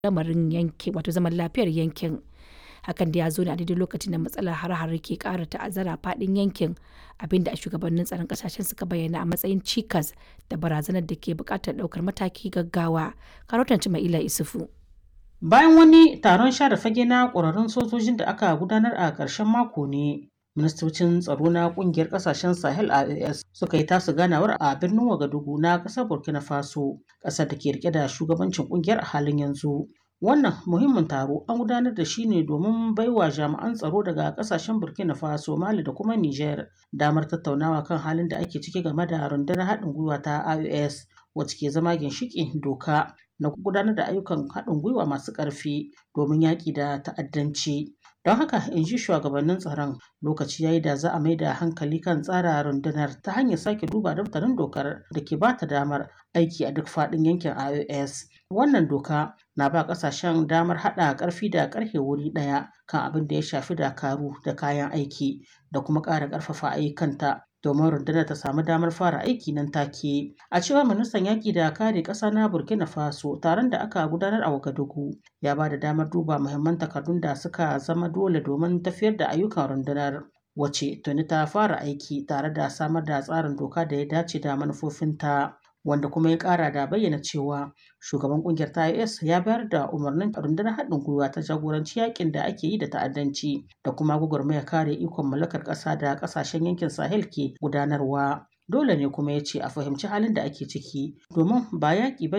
lamarin yankin wato zaman lafiyar yankin. Hakan da ya zo ne a daidai lokacin da matsalar hare-hare ke ƙara ta'azzara faɗin yankin abinda shugabannin tsaron ƙasashen suka bayyana a matsayin cikas da barazanar da ke buƙatar ɗaukar mataki gaggawa. Karotan Cima'ila Isufu. Bayan wani taron share fage na ƙwararrun sojojin da aka gudanar a ƙarshen mako ne, ministocin tsaro na ƙungiyar ƙasashen Sahel AES suka yi tasu ganawar a birnin Wagadugu na ƙasar Burkina Faso, ƙasar da ke rike da shugabancin ƙungiyar a halin yanzu. Wannan muhimmin taro an gudanar da shi ne domin baiwa jami'an tsaro daga ƙasashen Burkina Faso, Mali da kuma Niger damar tattaunawa kan halin da ake ciki game da rundunar haɗin gwiwa ta IOS wacce ke zama ginshiƙin doka na gudanar da ayyukan haɗin gwiwa masu ƙarfi domin yaƙi da ta'addanci. Don haka in ji shugabannin tsaron lokaci yayi da za a mai da hankali kan tsara rundunar ta hanyar sake duba daftarin dokar da ke bata damar aiki a duk faɗin yankin IOS. Wannan doka na ba ƙasashen damar haɗa ƙarfi da ƙarfe wuri ɗaya kan abin da ya shafi dakaru da kayan aiki da kuma ƙara ƙarfafa ayyukanta domin rundunar ta samu damar fara aiki nan take. A cewar ministan yaƙi da kare ƙasa na Burkina Faso taron da aka gudanar a Wagadugu ya ba da damar duba muhimman takardun da suka zama dole domin tafiyar da ayyukan rundunar. Wace tuni ta fara aiki tare da samar da tsarin doka da ya dace da manufofinta. wanda kuma ya kara da bayyana cewa shugaban kungiyar ta IS ya bayar da umarnin rundunar haɗin gwiwa ta jagoranci yakin da ake yi da ta'addanci da kuma gwagwarmaya kare ikon mallakar ƙasa da ƙasashen yankin Sahel ke gudanarwa. Dole ne kuma ya ce a fahimci halin da ake ciki domin ba yaƙi ba